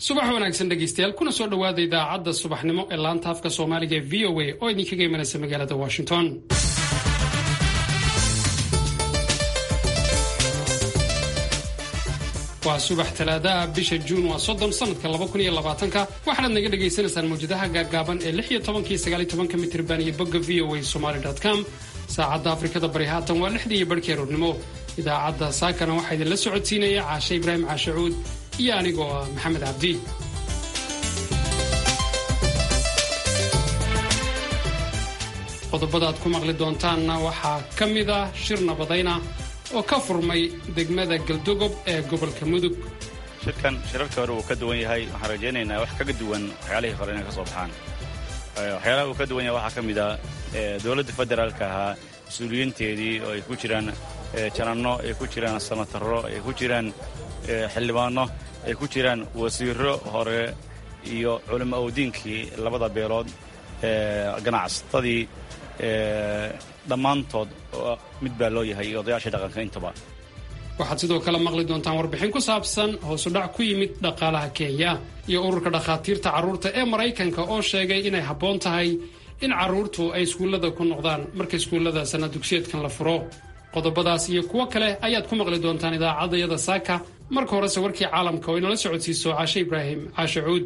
subax wanaagsan dhegaystayaal kuna soo dhowaada idaacadda subaxnimo ee laanta afka soomaaliga ee v o a oo idinkaga imanaysa magaalada washington waa subax talaadaha bisha juun waa soddon sanadka laba kun iyo labaatanka waxaanaad naga dhagaysanaysaan mawjadaha gaagaaban ee lix iyo tobankii sagaal iyo tobanka mitirban iyo bogga v o a somaly com saacadda afrikada bari haatan waa lixdii iyo barhkii aroornimo idaacadda saakana waxaa idinla socodsiinaya caashe ibraahim caashacuud iyo anigoo ah maxamed cabdi qodobada aad ku maqli doontaanna waxaa ka mid ah shir nabadayna oo ka furmay degmada galdogob ee gobolka mudug shirkan shirarka hore uu ka duwan yahay waxaan rajaynaynaa wax kaga duwan waxyaalihii hore inay ka soo baxaan waxyaalaha uu ka duwan yahay waxaa ka mid ah dowladda federaalka ahaa mas-uuliyiinteedii oo ay ku jiraan jananno ay ku jiraan sanatarro ay ku jiraan xildhibaanno ay ku jiraan wasiirro hore iyo culimo awdiinkii labada beelood ganacsatadii dhammaantood mid baa loo yahay iyo odayaashii dhaqanka intaba waxaad sidoo kale maqli doontaan warbixin ku saabsan hoosudhac ku yimid dhaqaalaha kenya iyo ururka dhakhaatiirta carruurta ee maraykanka oo sheegay inay habboon tahay in carruurtu ay iskuullada ku noqdaan marka iskuullada sana dugsiyeedkan la furo qodobadaas iyo kuwo kale ayaad ku maqli doontaan idaacaddayada saaka marka horese warkii caalamka oo inala socodsiiso caashe ibraahim caashe cuud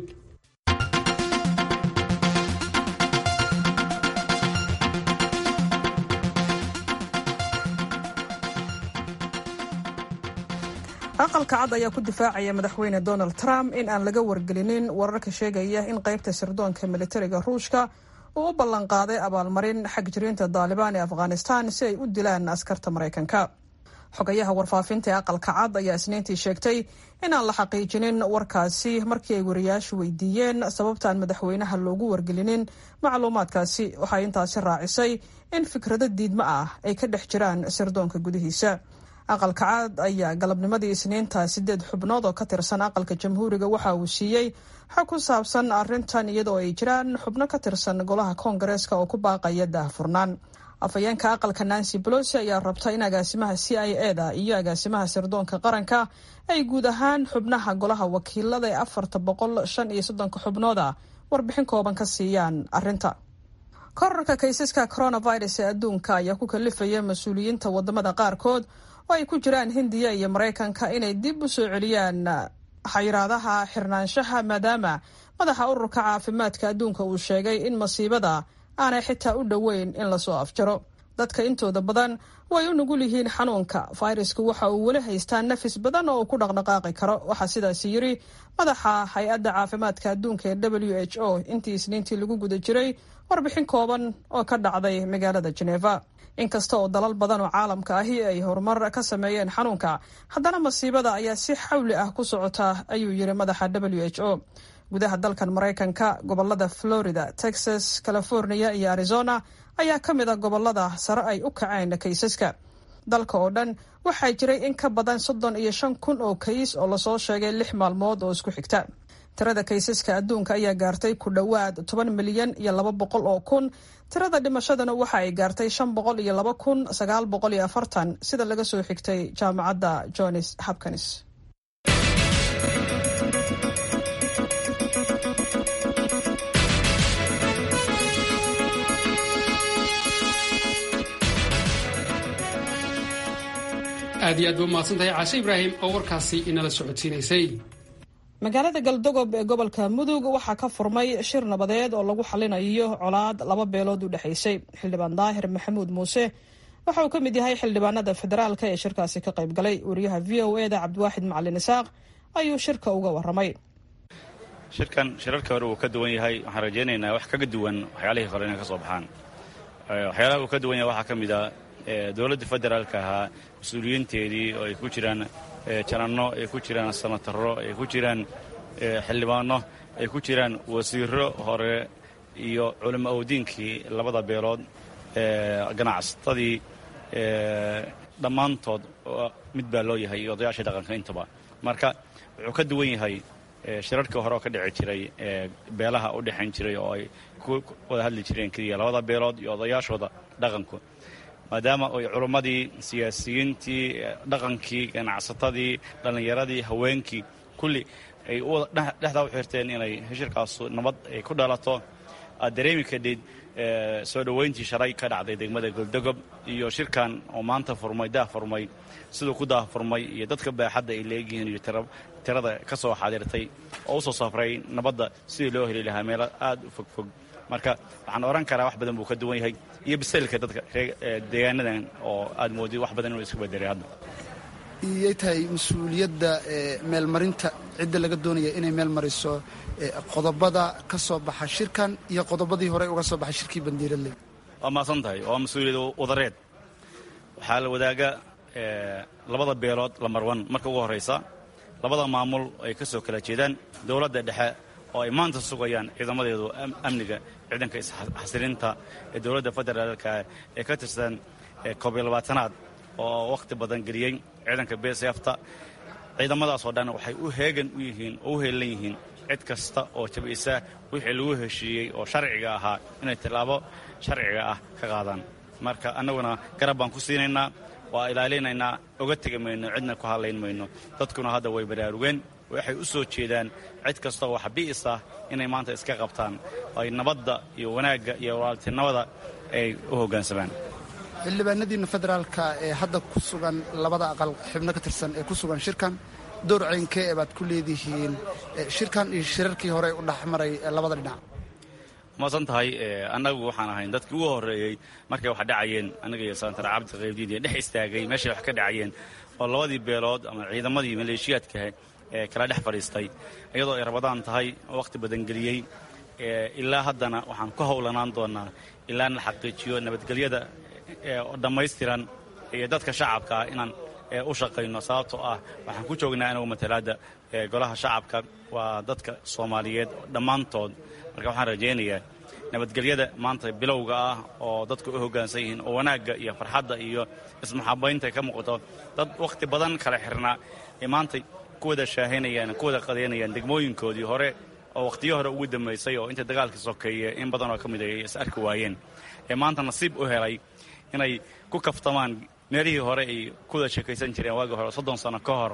aqalka cad ayaa ku difaacaya madaxweyne donald trump in aan laga wargelinin wararka sheegaya in qaybta sirdoonka militariga ruushka uu u ballanqaaday abaalmarin xag jiriinta daalibaan ee afghanistan si ay u dilaan askarta maraykanka xogayaha warfaafinta ee aqalka cad ayaa isniintii sheegtay inaan la xaqiijinin warkaasi markii ay wariyaashu weydiiyeen sababtaan madaxweynaha loogu wargelinin macluumaadkaasi waxay intaasi raacisay in fikrado diidmo ah ay ka dhex jiraan sirdoonka gudihiisa aqalka cad ayaa galabnimadii isniinta sideed xubnood oo ka tirsan aqalka jamhuuriga waxa uu siiyey xog ku saabsan arrintan iyadoo ay jiraan xubno ka tirsan golaha koongareeska oo ku baaqaya daahfurnaan afhayeenka aqalka nancy bolosi ayaa rabta in agaasimaha c i e da iyo agaasimaha sirdoonka qaranka ay guud ahaan xubnaha golaha wakiilada ee afarta boqol shan iyo soddonka xubnooda warbixin kooban ka siiyaan arrinta korarka kaysaska coronavirus ee adduunka ayaa ku kalifaya mas-uuliyiinta wadamada qaarkood oo ay ku jiraan hindiya iyo maraykanka inay dib u soo celiyaan xayiraadaha xirnaanshaha maadaama madaxa ururka caafimaadka adduunka uu sheegay in masiibada aanay xitaa u dhoweyn in lasoo afjaro dadka intooda badan way u nugul yihiin xanuunka fayrasku waxa uu weli haystaa nafis badan oo uu ku dhaqdhaqaaqi karo waxaa sidaasi yiri madaxa hay-adda caafimaadka adduunka ee w h o intii isniintii lagu guda jiray warbixin kooban oo ka dhacday magaalada geneva inkasta oo dalal badan oo caalamka ahi ay horumar ka sameeyeen xanuunka haddana masiibada ayaa si xawli ah ku socota ayuu yiri madaxa w h o gudaha dalkan maraykanka gobolada florida texas california iyo arizona ayaa ka mid a gobolada sare ay u kaceen kaysaska dalka oo dhan waxaa jiray in ka badan soddon iyo shan kun oo kays oo lasoo sheegay lix maalmood oo isku xigta tirada kaysaska adduunka ayaa gaartay ku dhowaad toban milyan iyo laba boqol oo kun tirada dhimashadana waxa ay gaartay shan boqol iyo laba kun sagaal boqol iyo afartan sida laga soo xigtay jaamacadda johns hopkins aad iyo aad ba umahadsantahay caashe ibraahim oo warkaasi inala socodsiinaysay magaalada galdogob ee gobolka mudug waxaa ka furmay shir nabadeed oo lagu xalinayo colaad laba beelood u dhexaysay xildhibaan daahir maxamuud muuse waxa uu ka mid yahay xildhibaanada federaalka ee shirkaasi ka qayb galay wariyaha v o e da cabdiwaaxid macalin isaaq ayuu shirka uga waramay shirkan shirarka hore uu ka duwan yahay waxaan rajaynaynaa wax kaga duwan waxyaalihii hore inay ka soo baxaan waxyaalaha uu ka duwan yahay waxaa ka mid ah dowladda federaalka ahaa mas-uuliyiinteedii oo ay ku jiraan jananno ay ku jiraan sanatarro ay ku jiraan xildhibaanno ay ku jiraan wasiirro hore iyo culimo awdiinkii labada beelood ganacsatadii dhammaantood mid baa loo yahay iyo odayaashii dhaqanka intaba marka wuxuu ka duwan yahay shirarkii hore oo ka dhici jiray beelaha u dhexayn jiray oo ay ku wada hadli jireen keliya labada beelood iyo odayaashooda dhaqanku maadaama ay culummadii siyaasiyiintii dhaqankii ganacsatadii dhallinyaradii haweenkii kulli ay dhexdaa u xirteen inay shirkaas nabad ay ku dhalato aad dareemi kadhid soo dhoweyntii shalay ka dhacday degmada goldogob iyo shirkan oo maanta furmay daah furmay siduu ku daah furmay iyo dadka baaxadda ay leegyihiin iyo tirada ka soo xaadirtay oo u soo safray nabadda sidii loo heli lahaa meelo aad u fogfog marka waxaan oran karaa wax badan buu ka duwan yahay iyo bisaylka dadka deegaanadan oo aad moodid wax badan inuu isku bedelay hadda iyay tahay mas-uuliyadda meelmarinta cidda laga doonaya inay meel mariso qodobada ka soo baxa shirkan iyo qodobadii hore uga soo baxay shirkii bandiiradley waa maasan tahay waa mas-uuliyad wadareed waxaa la wadaaga labada beelood lamarwan marka ugu horraysa labada maamul ay ka soo kala jeedaan dowladda dhexe oo ay maanta sugayaan ciidamadeedu amniga ciidanka isxasilinta ee dowladda federaalka ee ka tirsan koobiyo labaatanaad oo wakhti badan geliyey ciidanka bsfta ciidamadaasoo dhan waxay u heegan u yihiin oo u heelan yihiin cid kasta oo jabaysa wixii lagu heshiiyey oo sharciga ahaa inay tillaabo sharciga ah ka qaadaan marka annaguna garab baan ku siinaynaa waa ilaalinaynaa oga tegi mayno cidna ku hadlayn mayno dadkuna hadda way baraarugeen waxay u soo jeedaan cid kasta oo xabi'is ah inay maanta iska qabtaan ay nabadda iyo wanaagga iyo walaaltinimada ay u hoggaansamaan xildhibaanadiina federaalka ee hadda ku sugan labada aqal xubno ka tirsan ee ku sugan shirkan door ceynkee ee baad ku leedihiin shirkan iyo shirarkii hore u dhexmaray labada dhinac maadsan tahay annagu waxaan ahayn dadkii ugu horreeyey markay wax dhacayeen annaga iyo santar cabdi qaybdiid ee dhex istaagay meeshay wax ka dhacayeen oo labadii beelood ama ciidamadii maleeshiyaadkaah ee kala dhex fadhiistay iyadoo ay rabadaan tahay oo wakhti badan geliyey ilaa haddana waxaan ku howlanaan doonaa ilaa na xaqiijiyo nabadgelyada oo dhammaystiran iyo dadka shacabka ah inaan u shaqayno sababtoo ah waxaan ku joognaa anagu matalaadda golaha shacabka waa dadka soomaaliyeed dhammaantood marka waxaan rajaynayaa nabadgelyada maanta bilowga ah oo dadku u hoggaansan yihiin oo wanaagga iyo farxadda iyo ismaxabaynta ka muuqato dad wakhti badan kala xirnaa ay maanta ku wada shaahaynayaan ku wada qadaynayaan degmooyinkoodii hore oo wakhtiyo hore ugu dambaysay oo inta dagaalkii sokeeye in badan oo ka mid ay is arki waayeen ee maanta nasiib u helay inay ku kaftamaan meelihii hore ay ku wada sheekaysan jireen waagii hore soddon sano ka hor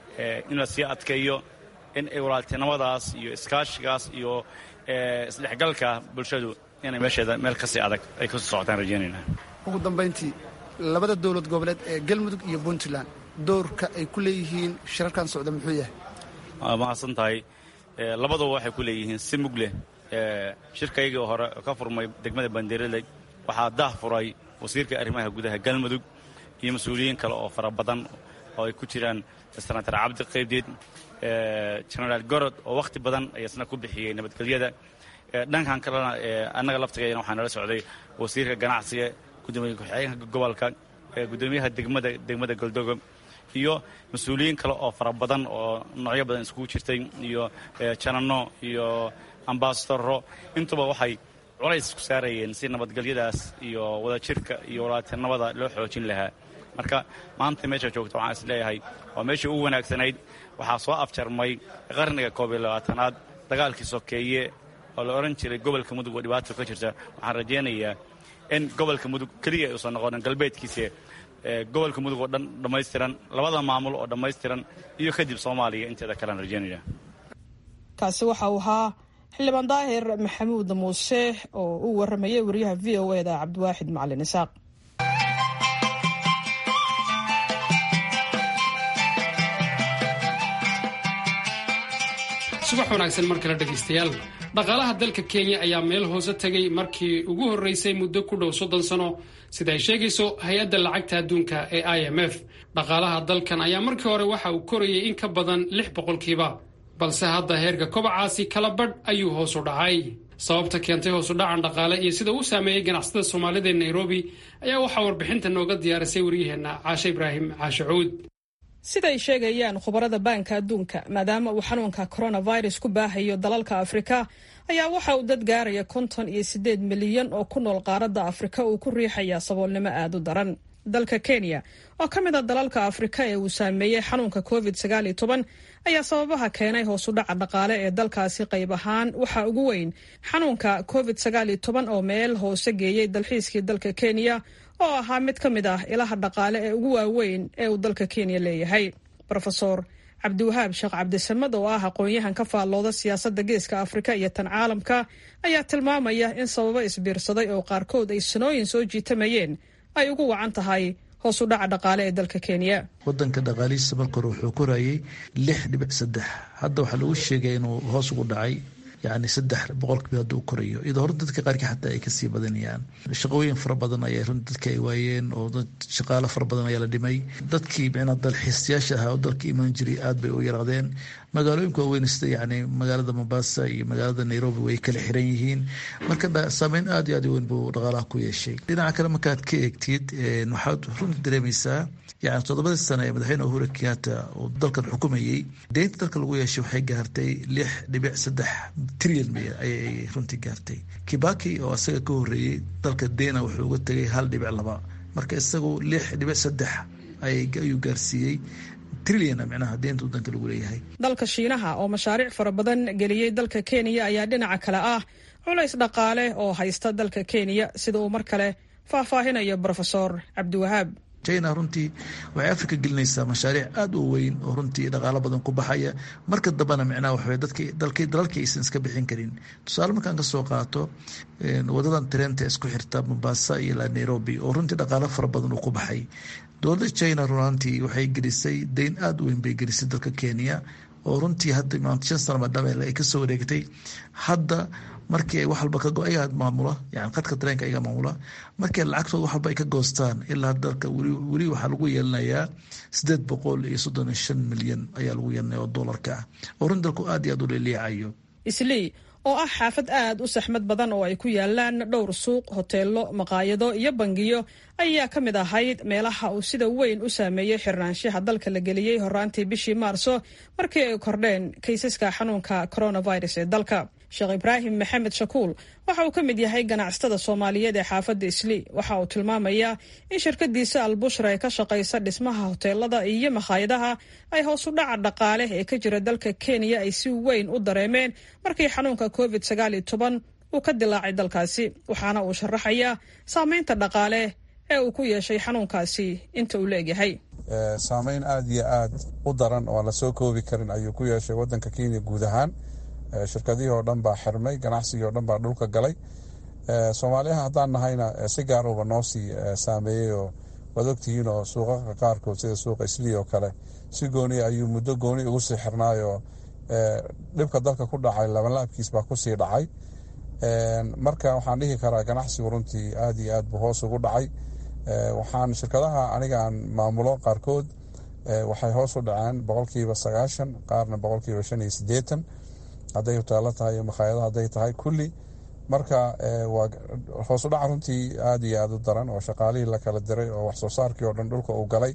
in la sii adkeeyo in ay walaaltinimadaas iyo iskaashigaas iyo isdhexgalka bulshadu inay meesheeda meel kasii adag ay kasii socotaan rajaynaynaa ugu dambayntii labada dowlad goboleed ee galmudug iyo puntland doorka ay ku leeyihiin shirarkan socda muxuu yahay waa mahadsan tahay labaduba waxay ku leeyihiin si mug leh shirkaygii hore ka furmay degmada bandiiraley waxaa daah furay wasiirka arrimaha gudaha galmudug iyo mas-uuliyiin kale oo fara badan oo ay ku jiraan senatar cabdi qaybdeed genaraal gorod oo wakhti badan ayasna ku bixiyey nabadgelyada dhankan kalena annaga laftigeena waxaa nala socday wasiirka ganacsiga gudoomiye ku-xigeenka gobolka gudoomiyaha degmada degmada goldogo iyo mas-uuliyiin kale oo fara badan oo noocyo badan iskugu jirtay iyo janano iyo ambasadoro intuba waxay culays ku saarayeen si nabadgelyadaas iyo wadajirka iyo walaaltinimada loo xoojin lahaa marka maanta meesha joogta waxaan is leeyahay waa meeshii ugu wanaagsanayd waxaa soo afjarmay qarniga koob iyo labaatanaad dagaalkii sokeeye oo la odhan jiray gobolka mudug oo dhibaato ka jirta waxaan rajaynayaa in gobolka mudug keliya uusan noqonin galbeedkiisa gobolka mudug oo dhan dhammaystiran labada maamul oo dhammaystiran iyo kadib soomaaliya inteeda kalean rajaynaya kaasi waxa uu ahaa xildhibaan daahir maxamuud muuse oo u waramayay wariyaha v o e da cabdiwaaxid macalin isaaq subax wanaagsan mar kale dhegaystayaal dhaqaalaha dalka kenya ayaa meel hoose tegay markii ugu horreysay muddo ku dhow soddon sano sida ay sheegayso hay-adda lacagta adduunka ee i m f dhaqaalaha dalkan ayaa markii hore waxa uu korayay in ka badan lix boqolkiiba balse hadda heerka kobacaasi kala badh ayuu hoos u dhacay sababta keentay hoos u dhacan dhaqaale iyo sida uu saameeyey ganacsatada soomaalida ee nairobi ayaa waxaa warbixinta nooga diyaarisay waryaheenna caashe ibraahim caashe cuud siday sheegayaan khubarada baanka adduunka maadaama uu xanuunka coronavirus ku baahayo dalalka afrika ayaa waxa uu dad gaaraya konton iyo siddeed milyan oo ku nool qaaradda afrika uu ku riixayaa saboolnimo aad u daran dalka kenya oo ka mid a dalalka afrika ee uu saameeyey xanuunka covid sagaal iyo toban ayaa sababaha keenay hoos u dhaca dhaqaale ee dalkaasi qayb ahaan waxaa ugu weyn xanuunka covid sagaal iyo toban oo meel hoose geeyey dalxiiskii dalka kenya oo ahaa mid ka mid ah ilaha dhaqaale ee ugu waaweyn ee uu dalka kenya leeyahay rofeor cabdiwahaab sheekh cabdisamad oo ah aqoon-yahan ka faallooda siyaasadda geeska afrika iyo tan caalamka ayaa tilmaamaya in sababo isbiirsaday oo qaarkood ay sanooyin soo jiitamayeen ay ugu wacan tahay hoos u dhaca dhaqaale ee dalka kenya wadanka dhaqaalihiisa marka hore wuxuu korayay lix dhibic saddex hadda waxaa lagu sheegaya inuu hoos ugu dhacay yani saddex boqolkiiba hadda u korayo iyadoo hore dadka qaarkii xataa ay kasii badanayaan shaqooyin fara badan ayaa runti dadka ay waayeen oo shaqaalo fara badan ayaa la dhimay dadkii micnaa dalxiisayaasha ahaa oo dalka imaan jiray aad bay u yaraadeen magaalooyinka waaweyn sida yani magaalada mombasa iyo magaalada nairobi way kala xiran yihiin marka saameyn aad iyo aad weyn buu dhaqaalaha ku yeeshay dhinaca kale markaad ka eegtid waxaad runti dareemaysaa yani toddobadii sane ee madaxweyne uhuru kenyatta uu dalkan xukumayey deynta dalka lagu yeeshay waxay gaartay lix dhibic saddex trilyan ayay runtii gaartay kibaki oo isaga ka horeeyey dalka dena wuxuu uga tegay hal dhibic laba marka isagu lix dhibic saddex ayuu gaarsiiyey trilyan micnaha deynta wadanka lagu leeyahay dalka shiinaha oo mashaariic fara badan geliyey dalka kenya ayaa dhinaca kale ah culays dhaqaale oo haysta dalka kenya sida uu mar kale faahfaahinayo brofesor cabdiwahaab china runtii waxay africa gelinaysaa mashaariic aada u weyn oo runtii dhaqaalo badan ku baxaya marka dambena micnaha waxaway dadki dalki dalalkii aysan iska bixin karin tusaale markaan ka soo qaato wadadan tareenta isku xirta mombasa iyo la nairobi oo runtii dhaqaalo fara badan uu ku baxay dowladda china runantii waxay gelisay deyn aada u weyn bay gelisay dalka kenya oo runtii hadda maanta shan sana madhameel ay kasoo wareegtay hadda markii ay wax walba kago ayaga maamula yani qadka tareenka ayaga maamula markii lacagtooda wax walba ay ka goostaan ilaa dalka weli weli waxaa lagu yeelanayaa sideed boqol iyo soddon iyo shan milyan ayaa lagu yeelanaya oo doolarka ah oo run dalku aad iyo aad u leeliicayo islii oo ah xaafad aad u saxmad badan oo ay ku yaalaan dhowr suuq hoteelo maqaayado iyo bangiyo ayaa ka mid ahayd meelaha uu sida weyn u saameeyey xirnaanshaha dalka la geliyey horaantii bishii maarso markii ay kordheen kaysaska xanuunka coronavirus ee dalka sheekh ibraahim maxamed shakuul waxa uu ka mid yahay ganacsatada soomaaliyeed ee xaafadda islii waxa uu tilmaamayaa in shirkadiisa albushra ee ka shaqaysa dhismaha hoteelada iyo makhaayadaha ay hoos u dhaca dhaqaale ee ka jira dalka kenya ay si weyn u dareemeen markii xanuunka covid sagaal iyo toban uu ka dilaacay dalkaasi waxaana uu sharaxayaa saameynta dhaqaale ee uu ku yeeshay xanuunkaasi inta uu leegyahay saameyn aada iyo aad u daran oo aan la soo koobi karin ayuu ku yeeshay wadanka kenya guud ahaan shirkadihii oo dhan baa xirmay ganacsigii oo dhan baa dhulka galay soomaaliyaha haddaan nahayna si gaaruba noo sii saameeyey oo waad ogtihiin oo suuqaqa qaarkood sida suuqa islii oo kale si gooni ayuu muddo gooni ugu sii xirnaayoo dhibka dalka ku dhacay labanlaabkiis baa kusii dhacay marka waxaan dhihi karaa ganacsigu runtii aad iyo aad buu hoos ugu dhacay waxaan shirkadaha aniga aan maamulo qaarkood waxay hoos u dhaceen boqolkiiba sagaashan qaarna boqolkiiba shan iyo sideetan hadday hoteelo tahay iyo makhaayado hadday tahay kulli marka waa hoos u dhaca runtii aada iyo aada u daran oo shaqaalihii la kala diray oo wax soo saarkii oo dhan dhulka uu galay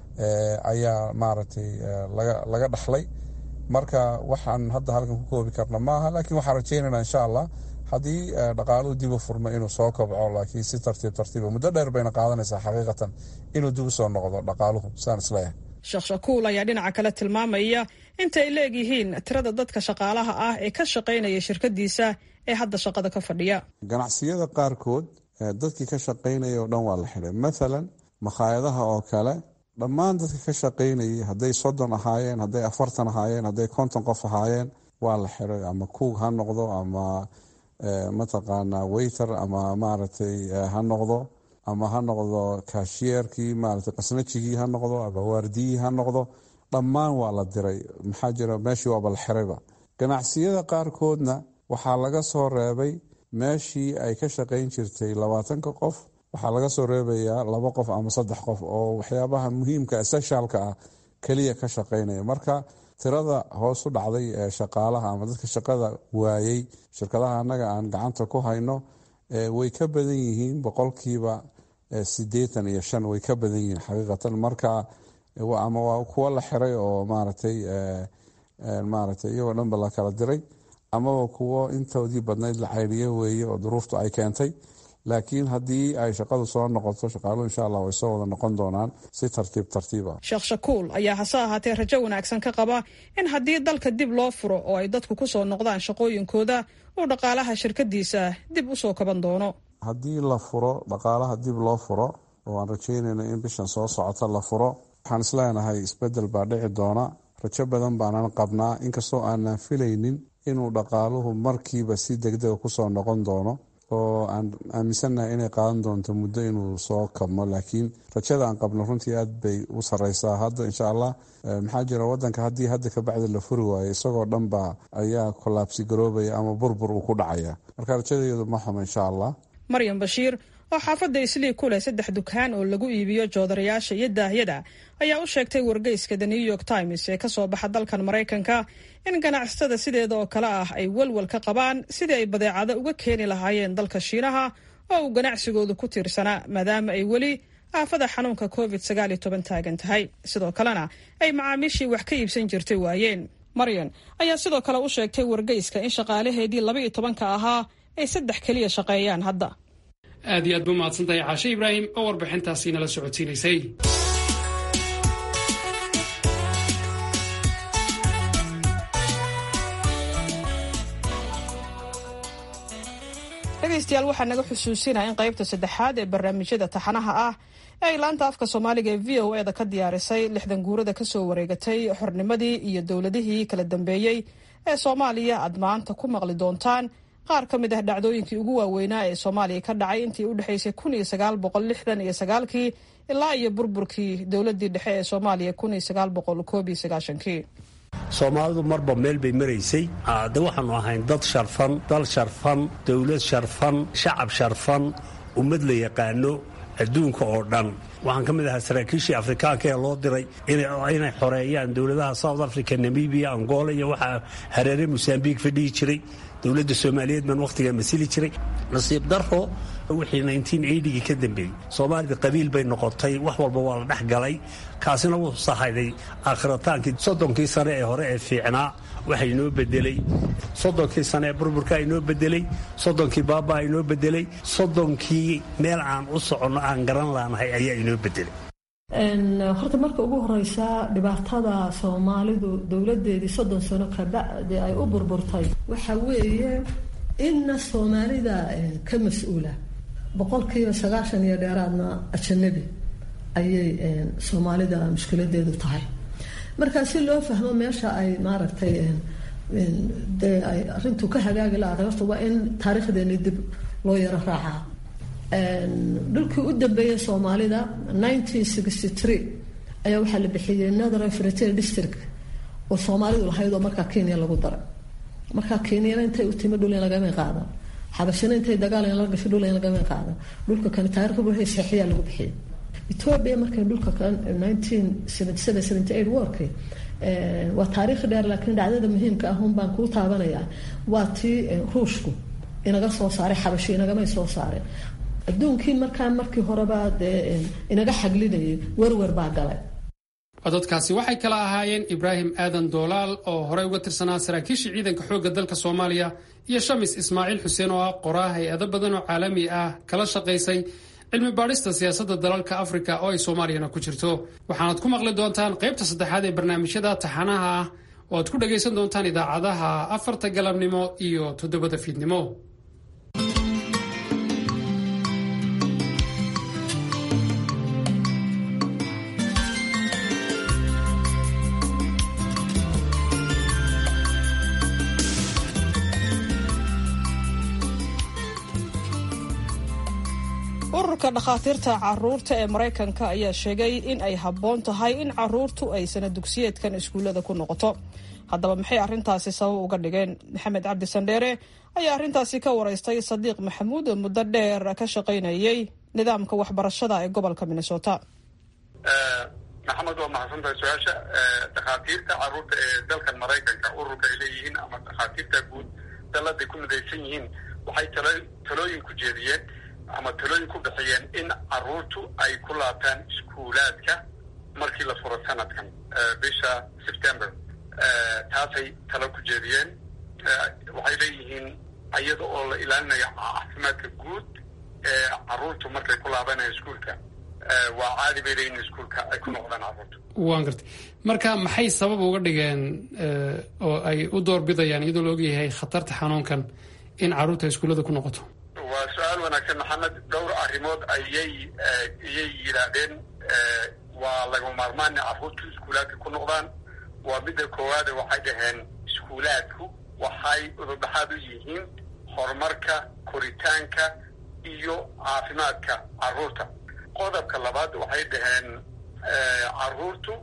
ayaa maaragtay laga dhaxlay marka waxaan hadda halkan ku koobi karna maaha laakiin waxaan rajeynayna insha allah haddii dhaqaaluhu dib u furmo inuu soo kobco laakiin si tartiib tartiiba muddo dheer bayna qaadanaysaa xaqiiqatan inuu dib u soo noqdo dhaqaaluhu saan isleeyahay sheekh shakuul ayaa dhinaca kale tilmaamaya inta ay leegyihiin tirada dadka shaqaalaha ah ee ka shaqaynaya shirkadiisa ee hadda shaqada ka fadhiya ganacsiyada qaarkood dadkii ka shaqaynaya oo dhan waa la xiday mathalan makhaayadaha oo kale dhammaan dadka ka shaqaynayay hadday soddon ahaayeen hadday afartan ahaayeen hadday konton qof ahaayeen waa la xiday ama kuug ha noqdo ama mataqaanaa wayter ama maaragtay ha noqdo ama ha noqdo kashiyeerkii maarata qasnajigii ha noqdo ama waardiyii ha noqdo dhammaan waa la diray maxaa jira meeshii waaba la xirayba ganacsiyada qaarkoodna waxaa laga soo reebay meeshii ay ka shaqayn jirtay labaatanka qof waxaa laga soo reebayaa laba qof ama saddex qof oo waxyaabaha muhiimka essentialka ah keliya ka shaqaynaya marka tirada hoos u dhacday ee shaqaalaha ama dadka shaqada waayey shirkadaha annaga aan gacanta ku hayno way ka badan yihiin boqolkiiba sideetan iyo shan way ka badan yihiin xaqiiqatan marka ama waa kuwo la xiray oo maaragtay maaragtay iyagoo dhanba la kala diray amaba kuwo intoodii badnayd la cayriyo weeye oo duruuftu ay keentay laakiin haddii ay shaqadu soo noqoto shaqaaluhu insha allah way soo wada noqon doonaan si tartiib tartiib ah sheekh shakuul ayaa hase ahaatee rajo wanaagsan ka qaba in haddii dalka dib loo furo oo ay dadku ku soo noqdaan shaqooyinkooda uu dhaqaalaha shirkadiisa dib u soo kaban doono haddii la furo dhaqaalaha dib loo furo oo aan rajeynayno in bishan soo socota la furo waxaan isleenahay isbedel baa dhici doona rajo badan baanan qabnaa inkastoo aanan filaynin inuu dhaqaaluhu markiiba si degdega kusoo noqon doono oo aan aaminsannahay inay qaadan doonto muddo inuu soo kabmo laakiin rajada aan qabno runtii aad bay u sareysaa hadda insha allah maxaa jira wadanka haddii hadda kabacdi la furi waayo isagoo dhanba ayaa kolaabsi garoobaya ama burbur uu ku dhacaya marka rajadeedu ma xumo insha allah maryam bashiir oo xaafadda islii ku leh saddex dukaan oo lagu iibiyo joodarayaasha iyo daahyada ayaa u sheegtay wargeyska the new york times ee kasoo baxa dalkan maraykanka in ganacsatada sideeda oo kale ah ay walwal ka qabaan sidii ay badeecado uga keeni lahaayeen dalka shiinaha oo uu ganacsigoodu ku tiirsanaa maadaama ay weli aafada xanuunka covid sagaaliyo toban taagan tahay sidoo kalena ay macaamiishii wax ka iibsan jirtay waayeen maryan ayaa sidoo kale u sheegtay wargeyska in shaqaalaheedii laba iyo tobanka ahaa ay saddex keliya shaqeeyaan hadda aad iyo aad ba umahadsantahay caashe ibraahim oo warbixintaasi nala socodsiinaysay dhegaystayaal waxaa naga xusuusinaya in qaybta saddexaad ee barnaamijyada taxanaha ah ee ay laanta afka soomaaliga ee v o e da ka diyaarisay lixdan guurada kasoo wareegatay xornimadii iyo dowladihii kala dambeeyey ee soomaaliya aad maanta ku maqli doontaan qaar ka mid ah dhacdooyinkii ugu waaweynaa ee soomaaliya ka dhacay intii u dhexaysay kun iyo sagaal boqol lixdan iyo sagaalkii ilaa iyo burburkii dowladii dhexe ee soomaaliya kun iyo sagaal boqol koob iyo sagaashankii soomaalidu marba meel bay maraysay de waxaanu ahayn dad sharfan dal sharfan dowlad sharfan shacab sharfan ummad la yaqaano adduunka oo dhan waxaan ka mid ahaa saraakiishii afrikaanka ee loo diray inay xoreeyaan dowladaha south africa namibia angola iyo waxaa hareere mosambiq fadhihi jiray dowladda soomaaliyeed baan wakhtigaa masili jiray nasiib daro wixii gii ka dambeeyey soomaalida qabiil bay noqotay wax walba waa la dhex galay kaasina wuu sahayday aakhritaankii soddonkii sane ee hore ee fiicnaa waxa inoo bedelay soddonkii sane ee burburka inoo bedelay soddonkii baabaa inoo bedelay soddonkii meel aan u soconno aan garan laanahay ayaa inoo bedelay horta marka ugu horeysa dhibaatada soomaalidu dowladeedii soddon sano kabacdi ay u burburtay waxa weeye inna soomaalida ka mas-uula boqolkiiba sagaashan iyo dheeraadna ajanabi ayay soomaalida mushkiladeedu tahay marka si loo fahmo meesha ay maaragtay dee ay arintu ka hagaagi la-aday horta waa in taariikhdeeni dib loo yaro raacaa dhulkii u dambeeyay soomaalida ayaa waxaa la bixiyey northern frontier district oo soomaalidu lahayd oo markaa kenya lagu daray markaa kenyana intay u timi dhul in lagama qaadan xabashina intay dagaal in la gasho dhul in lagama qaadan dhulka kan taariikhda wuxuu saxiyaa lagu bixiyey ethiopia markay dhulka kan warkii waa taariikh dheer laakiin dhacdada muhiimka ah un baan kuu taabanayaa waa tii ruushku inaga soo saaray xabashi inagamay soo saareen adduunkii markaa markii horeba dee inaga xaglinayay werwer baa galay codadkaasi waxay kala ahaayeen ibraahim aadan doolaal oo horey uga tirsanaa saraakiishii ciidanka xoogga dalka soomaaliya iyo shamis ismaaciil xuseen oo ah qoraa hay-ado badan oo caalami ah kala shaqaysay cilmi baadhista siyaasadda dalalka afrika oo ay soomaaliyana ku jirto waxaanaad ku maqli doontaan qaybta saddexaad ee barnaamijyada taxanaha ah oo aad ku dhagaysan doontaan idaacadaha afarta galabnimo iyo toddobada fiidnimo ururka dhakhaatiirta caruurta ee maraykanka ayaa sheegay in ay habboon tahay in caruurtu ay sana dugsiyeedkan iskuullada ku noqoto haddaba maxay arrintaasi sabab uga dhigeen maxamed cabdi sandheere ayaa arrintaasi ka waraystay sadiiq maxamuud oo muddo dheer ka shaqaynayay nidaamka waxbarashada ee gobolka minnesota maxamed waa mahadsantahay su-aasha dhakhaatiirta caruurta ee dalkan maraykanka ururka ay leeyihiin ama dhakhaatiirta guud daladay ku midaysan yihiin waxay talooyin ku jeediyeen ama talooyin ku bixiyeen in caruurtu ay ku laabtaan iskuulaadka markii la furo sanadkan bisha september taasay talo ku jeediyeen waxay leeyihiin iyada oo la ilaalinayo caafimaadka guud ee caruurtu markay ku laabanaya iskuulka waa caadi bay leeyihin iskuulka ay ku noqdaan caruurtu waan gartay marka maxay sabab uga dhigeen oo ay u doorbidayaan iyadoo la ogyahay khatarta xanuunkan in caruurta iskuullada ku noqoto waa su-aal wanaagsan maxamed dhowr arrimood ayay iyay yidhaahdeen waa lagama maarmaan in caruurtu iskuulaadka ku noqdaan waa midda koowaade waxay dhaheen iskuulaadku waxay udurdhaxaad u yihiin horumarka koritaanka iyo caafimaadka carruurta qodobka labaad waxay dhaheen carruurtu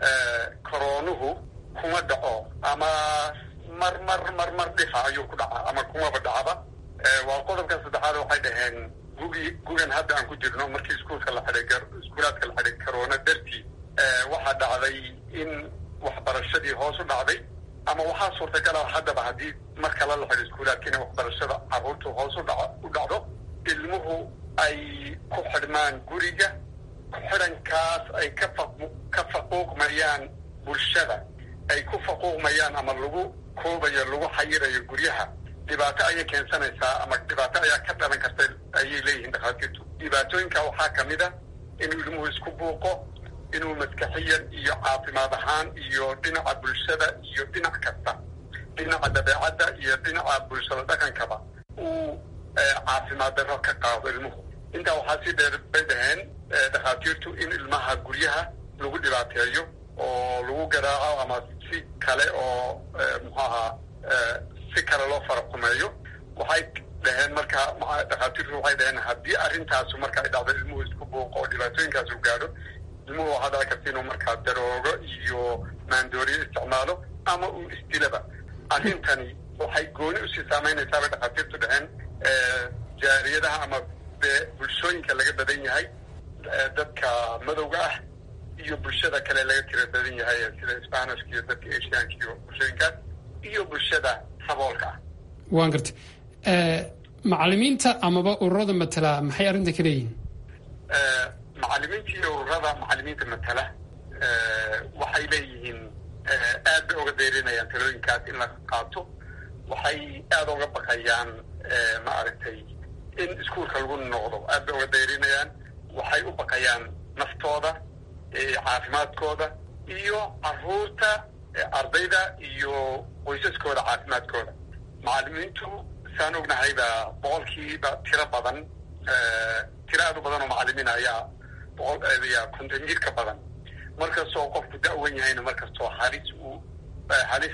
koroonuhu kuma dhaco ama mar mar mar mar dhifa ayuu ku dhacaa ama kumaba dhacba waa qodobka saddexaad waxay dhaheen gugi gugan hadda aan ku jirno markii iskuulka la xidhay iskuulaadka la xidhay corona dartii waxaa dhacday in waxbarashadii hoos u dhacday ama waxaa suurtagala haddaba haddii mar kale la xidho iskuulaadka inay waxbarashada carruurtu hoos u dhaco u dhacdo ilmuhu ay ku xidhmaan guriga ku-xidhankaas ay ka fa ka faquuqmayaan bulshada ay ku faquuqmayaan ama lagu koobayo lagu xayirayo guryaha dhibaato ayay keensanaysaa ama dhibaato ayaa ka dhalan karta ayay leeyihiin dhakhaatiirtu dhibaatooyinka waxaa ka mid a inuu ilmuhu isku buuqo inuu maskaxiyan iyo caafimaad ahaan iyo dhinaca bulshada iyo dhinac kasta dhinaca dabeecadda iyo dhinaca bulshada dhaqankaba uu caafimaad darro ka qaado ilmuhu intaa waxaa sii dheer bay dhaheen dhakhaatiirtu in ilmaha guryaha lagu dhibaateeyo oo lagu garaaco ama si kale oo muxuu ahaa si kale loo faraqumeeyo waxay dhaheen marka dhakhaatiirtu waxay dhaheen haddii arrintaasu marka ay dhacdo ilmuhu isku buuqo oo dhibaatooyinkaasu gaadho ilmuhu waxaa dhici karta inuu markaa daroogo iyo maandooriyo isticmaalo ama uu isdilaba arrintani waxay gooni usii saamaynaysaa bay dhakhaatiirtu dhaheen jaariyadaha ama bulshooyinka laga badan yahay dadka madowga ah iyo bulshada kale laga tira badan yahay sida spanishka iyo dadka asianka iyo bulshooyinkaas iyo bulshada saboolka ah waan gartay macalimiinta amaba ururada matala maxay arrinta ka leeyihin macalimiinta iyo ururada macalimiinta matala waxay leeyihiin aad bay oga dayrinayaan talooyinkaas in la qaato waxay aada uga baqayaan maaragtay in iskuulka lagu noqdo aad bay uga dayrinayaan waxay u baqayaan naftooda caafimaadkooda iyo caruurta ardayda iyo qoysaskooda caafimaadkooda macalimiintu saan ognahayba boqolkiiba tiro badan tiro aad u badan oo macalimiin ayaa boqol ya konton jir ka badan markastoo qofku da-wan yahayna markastoo halis uu halis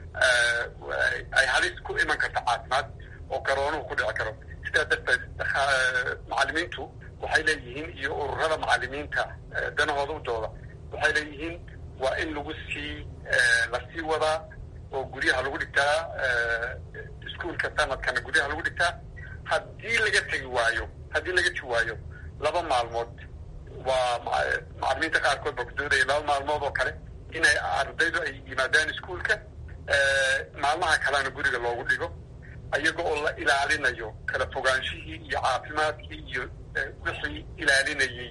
ay halis ku iman karto caafimaad oo garoonuhu ku dhici karo sidaa darteed macalimiintu waxay leeyihiin iyo ururada macalimiinta danahooda u dooda waxay leeyihiin waa in lagu sii lasii wadaa oo guryaha lagu dhigtaa iskuolka sanadkana guryaha lagu dhigtaa haddii laga tegi waayo haddii laga tegi waayo laba maalmood waa macalimiinta qaarkood baa ku doodaya laba maalmood oo kale inay ardaydu ay yimaadaan iskuolka maalmaha kalena guriga loogu dhigo iyaga oo la ilaalinayo kala fogaanshihii iyo caafimaadkii iyo wixii ilaalinayey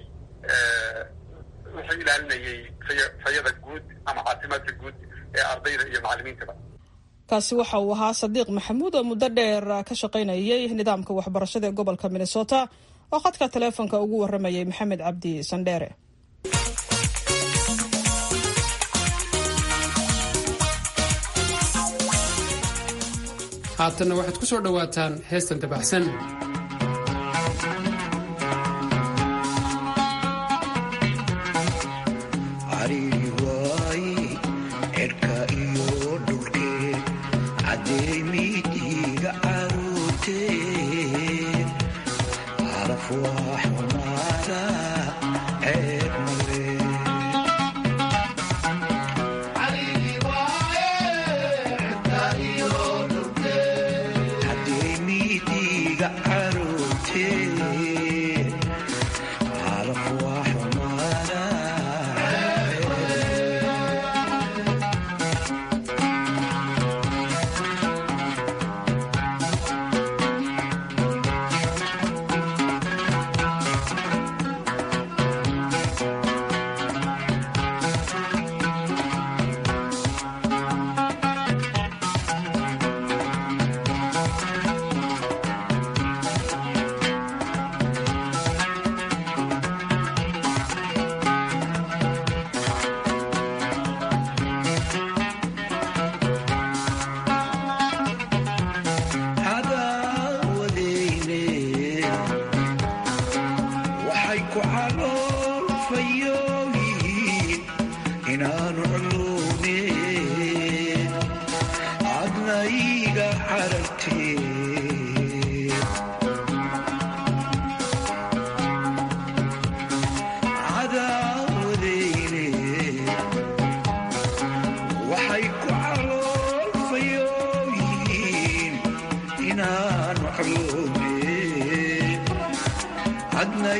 wixii ilaalinayey fayada guud ama caafimaadka guud ee ardayda iyo macalimiintaba kaasi waxa uu ahaa sadiiq maxamuud oo muddo dheer ka shaqaynayay nidaamka waxbarashada ee gobolka minnesota oo khadka taleefonka ugu waramayay maxamed cabdi sandheere haatanna waxaad ku soo dhowaataan heestan dabaxsan Yeah.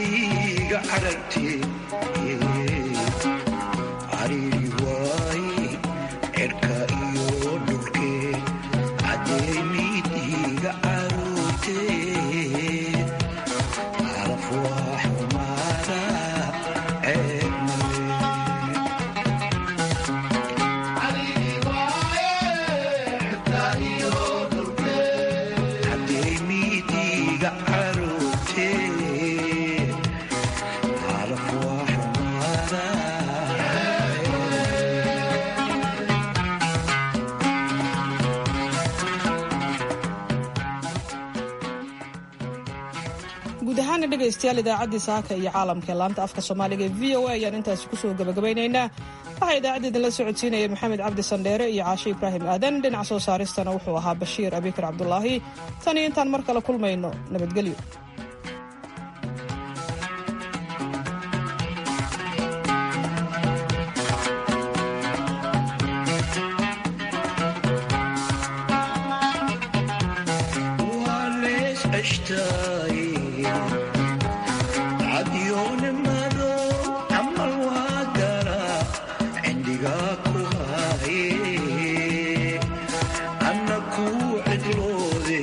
iga caragte cariiri waay cirka iyo dhulke cadeymid iga caroote calaf waa xumaada ceeb cadeymidiga caroote calaf waa xumaada guud ahaana dhegaystayaal idaacaddii saaka iyo caalamka ee laanta afka soomaaliga ee v o a ayaan intaasi kusoo gabagabaynaynaa waxaa idaacadda idinla socodsiinaya maxamed cabdi sandheere iyo caashe ibraahim aadan dhinac soo saaristana wuxuu ahaa bashiir abikar cabdulaahi tan iyo intaan mar kale kulmayno nabadgelyo waa lees ceshtaay cadyoonimado camal waa gara cindigaa ku haaye anna kuu cidloode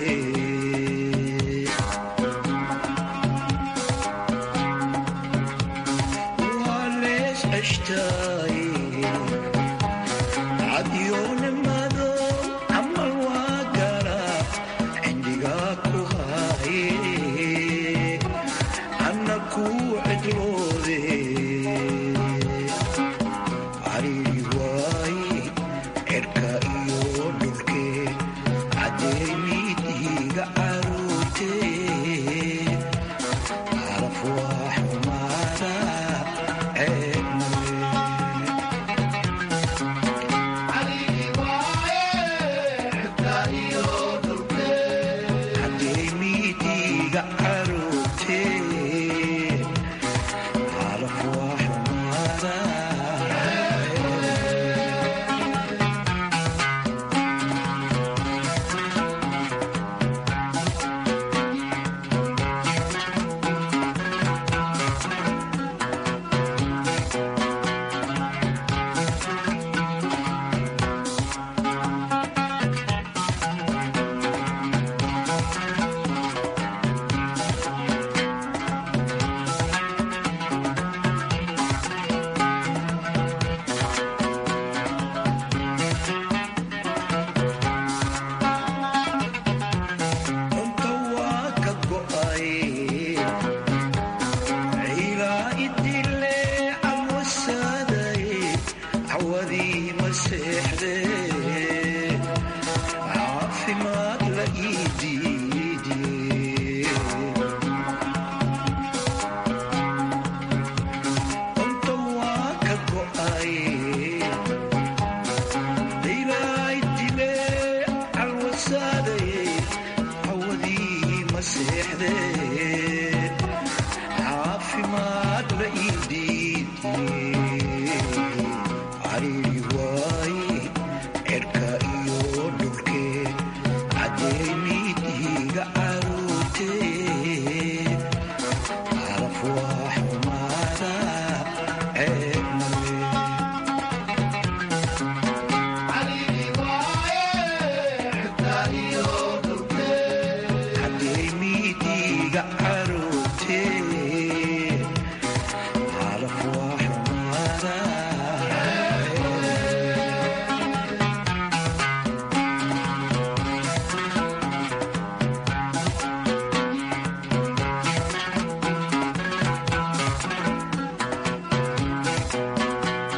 waa lees ceshtaay cadyoonimado camal waa gara cindigaa ku haaye anna kuu cidloode cariiri